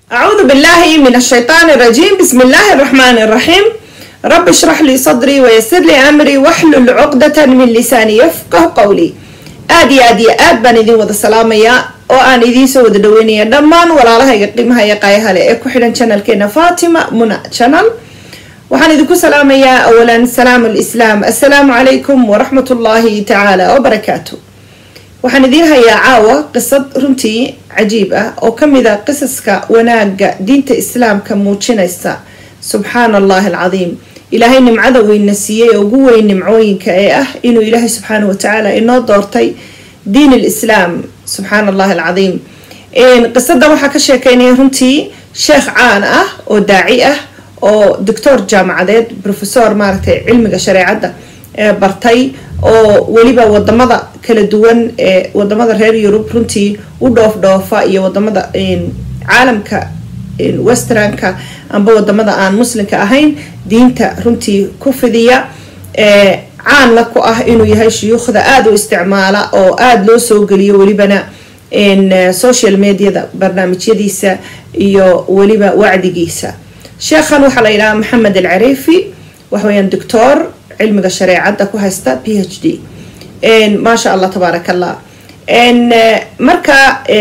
أعوذ بالله من الشيطان الرجيم بسم الله الرحمن الرحيم رب اشرح لي صدري ويسر لي أمري واحلل عقدة من لساني يفقه قولي aad iyo aad iyo aad baan idin wada salaamayaa oo aan idiinsoo wada dhaweynaya dhammaan walaalahayga qiimaha iyo qaayahale ee ku xidhan channelkeena fatima muna channel waxaan idinku salaamayaa awalan salaam alislaam assalaamu calaykum waraxmat ullaahi tacaala wabarakaatu waxaan idiin hayaa caawa qisad runtii cajiib ah oo kamid a qisaska wanaaga diinta islaamka muujinaysa subxaana allahi alcadiim ilaahay nimcada weyna siiyey oo ugu weyn nimcooyinka ee ah inuu ilaahay subxaana watacaala inoo doortay diin alislaam subxaana allahi alcadiim qisada waxaa ka sheekeynaya runtii sheekh caan ah oo daaci ah oo doctor jaamacadeed professor maaragtay cilmiga shareecadda bartay oo weliba wadamada kala duwan ee wadamada reer yurub runtii u dhoof dhoofa iyo wadamada caalamka westernka amba wadamada aan muslimka ahayn diinta runtii ku fidiya caanla ku ah inuu yahay shuyuukhda aada u isticmaala oo aada loo soo geliyo welibana social mediada barnaamijyadiisa iyo weliba wacdigiisa sheekhan waxaa la yidhaha maxamed alcariifi waxaweyaan doctor cilmiga shareecadda ku haysta p h d maasha allah tabaarak allah marka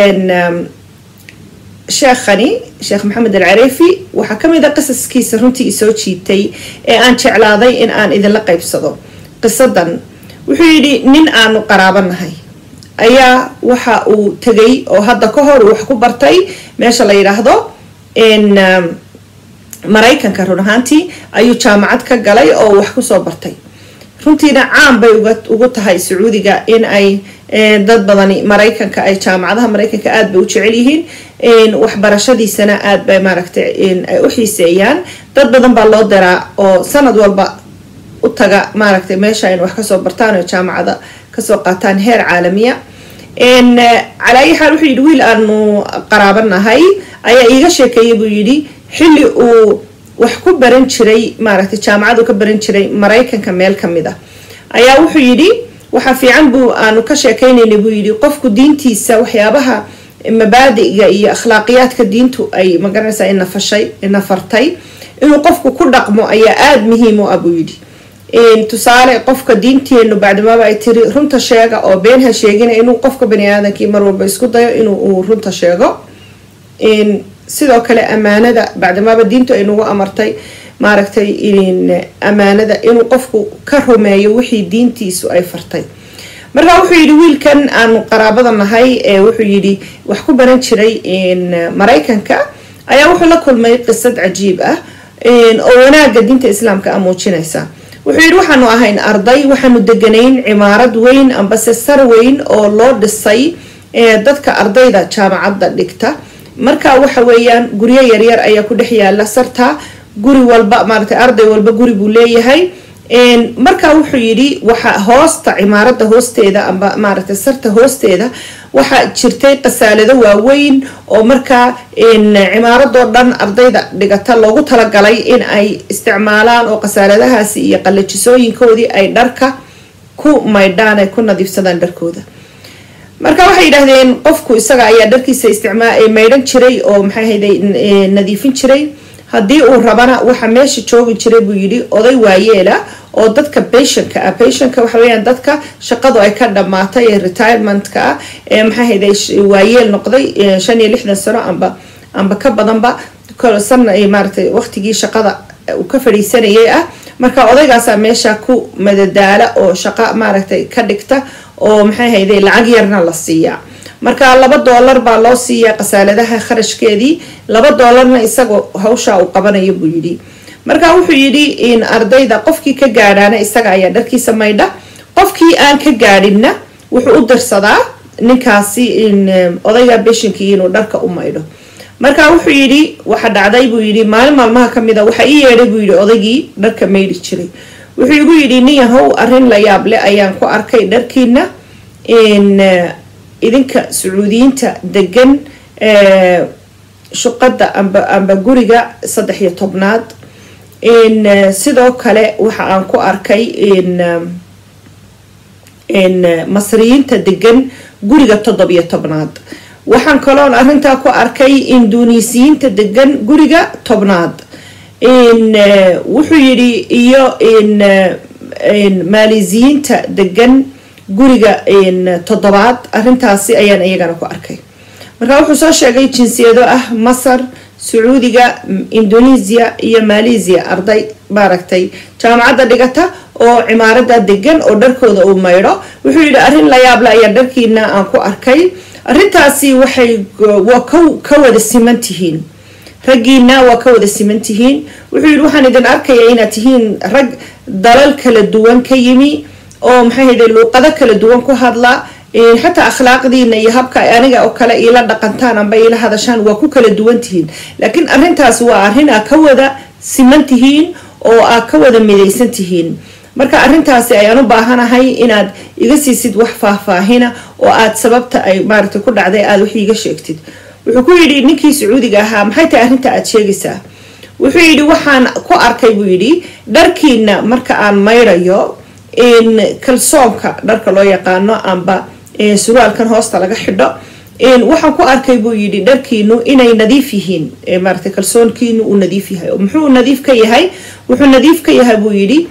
sheekhani sheekh maxamed alcariifi waxaa kamid a qisaskiisa runtii isoo jiitay ee aan jeclaaday in aan idinla qeybsado qisadan wuxuu yidhi nin aanu qaraabanahay ayaa waxa uu tegay oo hadda ka hor wax ku bartay meesha la yidhaahdo maraykanka run ahaantii ayuu jaamacad ka galay oo wax kusoo bartay runtiina caan bay ugu tahay sacuudiga in ay dad badani maraykanka ay jaamacadaha maraykanka aada bay u jecel yihiin waxbarashadiisana aada bay maaragtay ay u xiiseeyaan dad badan baa loo diraa oo sanad walba u taga maaragtay meesha in wax kasoo bartaan oo jaamacada kasoo qaataan heer caalamiya calaa ayi xaal wuxuu yidhi wiil aanu qaraabanahay ayaa iiga sheekeeya buu yidhi xilli uu wax ku baran jiray maaragtay jaamacad uu ka baran jiray maraykanka meel kamid ah ayaa wuxuu yidhi waxaa fiican buu aanu ka sheekeynayna buu yidhi qofku diintiisa waxyaabaha mabaadiga iyo akhlaaqiyaadka diintu ay magaranaysaa inafashay inafartay inuu qofku ku dhaqmo ayaa aada muhiim u ah buu yidhi tusaale qofka diinteenu bacdimaaba ay tiri runta sheega oo been ha sheegina inuu qofka bani aadamkii mar walba isku dayo inuu runta sheego sidoo kale amaanada bacdimaaba diintu ay nagu amartay maaragtay amaanada inuu qofku ka rumeeyo wixii diintiisu ay fartay marka wuxuu yidhi wiilkan aanu qaraabada nahay ee wuxuu yidhi wax ku baran jiray maraykanka ayaa wuxuu la kulmay qisad cajiib ah oo wanaaga diinta islaamka a muujinaysa wuxuu yidhi waxaanu ahayn arday waxaanu deganayn cimaarad weyn ambase sar weyn oo loo dhisay dadka ardayda jaamacadda dhigta marka waxa weeyaan guryo yaryar ayaa ku dhex yaala sarta guri walba maaragtay arday walba guri buu leeyahay marka wuxuu yidhi waxa hoosta cimaarada hoosteeda amba maaragtay sarta hoosteeda waxaa jirtay qasaalado waaweyn oo markaa cimaaradoo dhan ardayda dhigata loogu talagalay in ay isticmaalaan oo qasaaladahaasi iyo qalajisooyinkoodii ay dharka ku maydhaan ay ku nadiifsadaan dharkooda marka waxay yidhaahdeen qofku isaga ayaa dharkiisa isticmaa maydhan jiray oo maxay ahayday nadiifin jiray haddii uu rabana waxa meesha joogi jiray buu yidhi oday waayeela oo dadka bationka ah bationka waxa weyaan dadka shaqadu ay ka dhamaatay ee retirementka ah ee maxay ahayday waayeel noqday shan iyo lixdan sano amba amba ka badanba sana maaratay waqtigii shaqada uu ka fadhiisanayay ah marka odaygaasaa meesha ku madadaala oo shaqo maaragtay ka dhigta oo maxay hayday lacag yarna la siiyaa marka laba doolar baa loo siiyaa qasaaladaha kharashkeedii laba doolarna isagoo hawshaa uu qabanayo buu yidhi marka wuxuu yidhi in ardayda qofkii ka gaadhaana isaga ayaa dharkiisa maydha qofkii aan ka gaadhinna wuxuu u dirsadaa ninkaasi odayga beshinkii inuu dharka u maydho marka wuxuu yidhi waxa dhacday buu yidhi maalin maalmaha kamid a waxa ii yeedhay buu yidhi odaygii dharka maydhi jiray wuxuu igu yidhi nin yahow arrin la yaab leh ayaan ku arkay dharkiina idinka sacuudiyiinta degan shuqada amba amba guriga saddex iyo tobnaad sidoo kale waxa aan ku arkay masriyiinta degan guriga toddobiyo tobnaad waxaan kaloon arrintaa ku arkay induuniisiyiinta degan guriga tobnaad wuxuu yidhi iyo maalisiyiinta degan guriga toddobaad arrintaasi ayaan iyagana ku arkay marka wuxuu soo sheegay jinsiyado ah masar sacuudiga indonesia iyo malaysia arday maaragtay jaamacadda dhigata oo cimaarada degan oo dharkooda uu maydho wuxuu yidhi arrin la yaable ayaa dharkiina aan ku arkay arrintaasi waxay waa ka wada siman tihiin raggiina waa ka wada siman tihiin wuxuu yidhi waxaan idin arkaya inaad tihiin rag dalal kala duwan ka yimi oo maxay hayde luuqado kala duwan ku hadla xataa akhlaaqdiina iyo habka aniga oo kale iila dhaqantaan amba iila hadashaan waa ku kala duwan tihiin laakiin arrintaas waa arrin aa ka wada siman tihiin oo aa ka wada midaysan tihiin marka arrintaasi ayaan u baahanahay inaad iga siisid wax faahfaahina oo aad sababta ay maaragtay ku dhacday aada wax iiga sheegtid wuxuu ku yidhi ninkii sacuudiga ahaa maxay tahay arrinta aad sheegaysaa wuxuu yidhi waxaan ku arkay buu yidhi dharkiina marka aan maydhayo kalsoonka dharka loo yaqaano amba suraalkan hoosta laga xidho waxaan ku arkay buu yidhi dharkiinu inay nadiif yihiin maarata kalsoonkiinu uu nadiif yahay muxuu nadiif ka yahay wuxuu nadiif ka yahay buu yidhi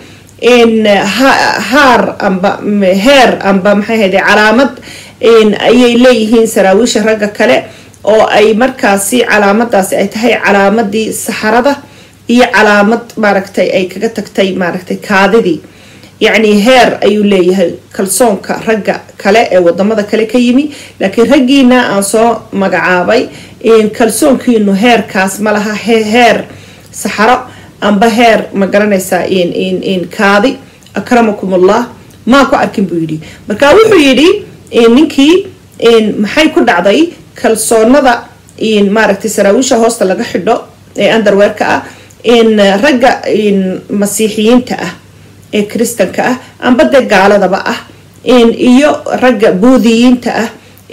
haar amba heer amba maxay hayde calaamad ayay leeyihiin saraawiisha ragga kale oo ay markaasi calaamadaasi ay tahay calaamadii saxarada iyo calaamad maaragtay ay kaga tagtay maaragtay kaadidii yacni heer ayuu leeyahay kalsoonka ragga kale ee wadamada kale ka yimi laakiin raggiina aan soo magacaabay kalsoonkiinu heerkaas ma laha heer saxaro amba heer ma garanaysaa kaadi akramakum allah maa ku arkin buu yidhi marka wuxuu yidhi ninkii maxay ku dhacday kalsoonada maaragtay saraawiisha hoosta laga xidho ee underweerka ah ragga masiixiyiinta ah ee kristanka ah amba dee gaaladaba ah iyo ragga buudiyiinta ah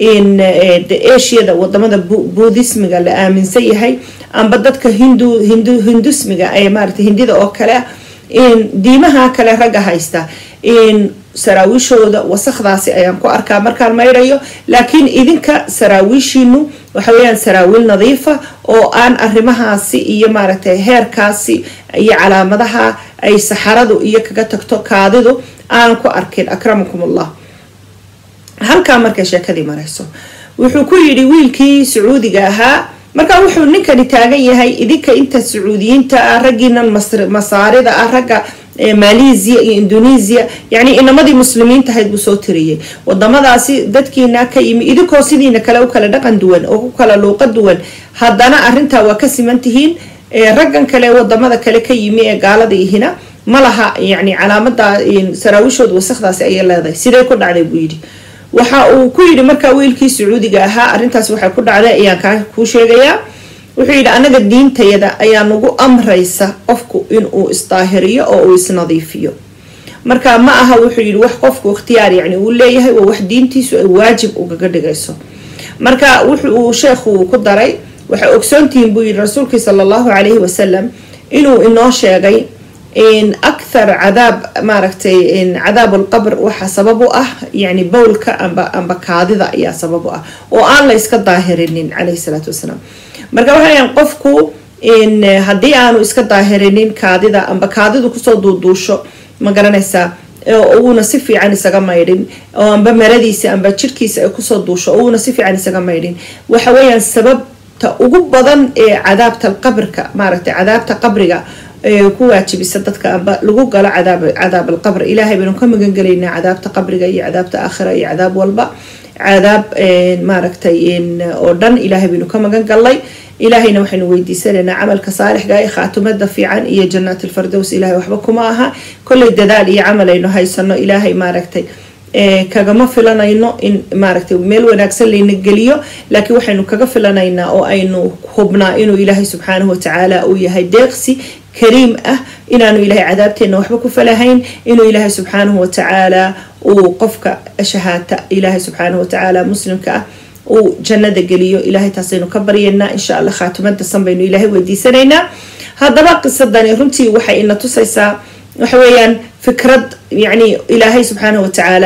asiada wadamada buudismiga la aaminsan yahay amba dadka hindu hindu hindusmiga ee maarata hindida oo kale diimaha kale ragga haysta saraawiishooda wasakdaasi ayaan ku arkaa markaan maydhayo laakiin idinka saraawiishiinu waxa weyaan saraawiil nadiifa oo aan arrimahaasi iyo maaragtay heerkaasi iyo calaamadaha ay saxaradu iyo kaga tagto kaadidu aan ku arkin akramakum allah halkaa markay sheekadii marayso wuxuu ku yidhi wiilkii sacuudiga ahaa markaa wuxuu ninkani taagan yahay idinka inta sacuudiyiinta ah raggiinan masaarida ah ragga malaysia iyo indonesia yacni inamadii muslimiinta ahayd buu soo tiriyey wadamadaasi dadkiina ka yimi idinkoo sidiina kale u kala dhaqan duwan oo ku kala luuqa duwan haddana arrintaa waa ka siman tihiin raggan kale wadamada kale ka yimi ee gaalada ihina ma laha yani calaamada saraawiishooda wasakdaasi ayay leedahay sidee ku dhacday buu yidhi waxa uu ku yidhi markaa wiilkii sacuudiga ahaa arrintaas waxay ku dhacday ayaan kaa kuu sheegayaa wuxuu yidhi anaga diintayada ayaa nagu amraysa qofku inuu isdaahiriyo oo uu isnadiifiyo marka ma aha wuxuu yidhi wax qofku ikhtiyaar yani uu leeyahay waa wax diintiisu ay waajib ugaga dhigayso marka wuxuu sheekhu ku daray waxay ogsoontihiin buu yidhi rasuulkii sala allahu calayhi wasalam inuu inoo sheegay akthar cadaab maaragtay cadaab alqabr waxaa sabab u ah yani bowlka amba amba kaadida ayaa sabab u ah oo aan la iska daahirinin calayhi salaatu wasalaam marka waxayan qofku haddii aanu iska daahirinin kaadida amba kaadidu kusoo duuduusho ma garanaysaa uuna si fiican isaga maydhin oo amba maradiisa amba jirkiisa ay kusoo duusho uuna si fiican isaga maydhin waxa weeyaan sababta ugu badan ee cadaabta alqabrka maaragtay cadaabta qabriga ku waajibisa dadka amba lagu galo cadaab alqabr ilaahay baynu ka magan gelaynaa cadaabta qabriga iyo cadaabta aakhira iyo cadaab walba cadaab maaragtay oo dhan ilaahay baynu ka magan gallay ilaahayna waxaynu weydiisanaynaa camalka saalixga ee khaatumada fiican iyo jannaat alfardows ilahay waxba kuma aha kolley dadaal iyo camal aynu haysano ilaahay maaragtay kagama filanayno in maaragtay meel wanaagsan layna geliyo laakiin waxaynu kaga filanaynaa oo aynu hubnaa inuu ilaahay subxaanahu watacaala uu yahay deeqsi kariim ah inaanu ilaahay cadaabteena waxba ku falahayn inuu ilaahay subxaanahu watacaala uu qofka shahaata ilaahay subxaanahu watacaala muslimka ah uu jannada geliyo ilaahay taasaynu ka baryaynaa insha allah khaatimada san baynu ilaahay weydiisanaynaa haddaba qisadani runtii waxay ina tusaysaa waxa weeyaan fikrad yacni ilaahay subxaanahu watacaala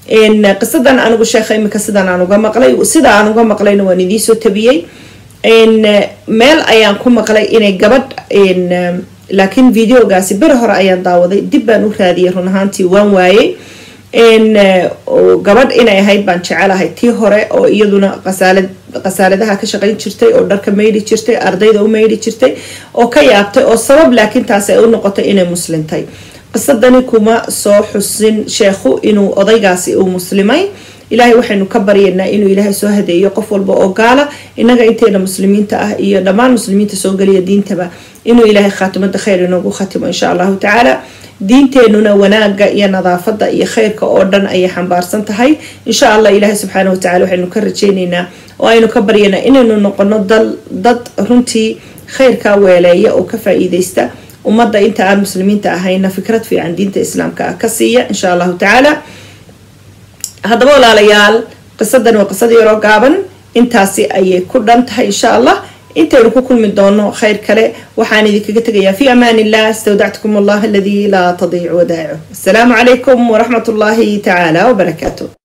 qisadan anigu sheekha imika sidan aan uga maqlay sida aan uga maqlayna waan idiisoo tabiyey meel ayaan ku maqlay inay gabadh laakiin videogaasi beri hore ayaan daawaday dib baan u raadiyay run ahaantii waan waayey gabadh inay ahayd baan jecelahay tii hore oo iyaduna qasaalad qasaaladaha ka shaqayn jirtay oo dharka maydhi jirtay ardayda u maydhi jirtay oo ka yaabtay oo sabab laakiin taasi ay u noqotay inay muslintay qisadani kuma soo xusin sheekhu inuu odaygaasi uu muslimay ilaahay waxaynu ka baryaynaa inuu ilaahay soo hadeeyo qof walba oo gaala innaga inteena muslimiinta ah iyo dhammaan muslimiinta soo geliya diintaba inuu ilaahay khaatimada khayr inoogu khatimo insha allahu tacaala diinteenuna wanaaga iyo nadaafada iyo khayrka oo dhan ayay xambaarsan tahay insha allah ilaahay subxaana watacala waxaynu ka rajeyneynaa oo aynu ka baryaynaa inaynu noqono dad runtii khayrkaa weeleeya oo ka faa-iideysta ummadda inta aan muslimiinta ahayna fikrad fiican diinta islaamka ah ka siiya insha allahu tacaala haddaba walaalayaal qisadan waa qisada yaroo gaaban intaasi ayay ku dhan tahay insha allah intaynu ku kulmi doono khayr kale waxaan idinkaga tegayaa fi amaan illah istawdactukum allah aladii laa tadiic wadaacu asalaamu calaykum waraxmat ullaahi tacaala wabarakaatu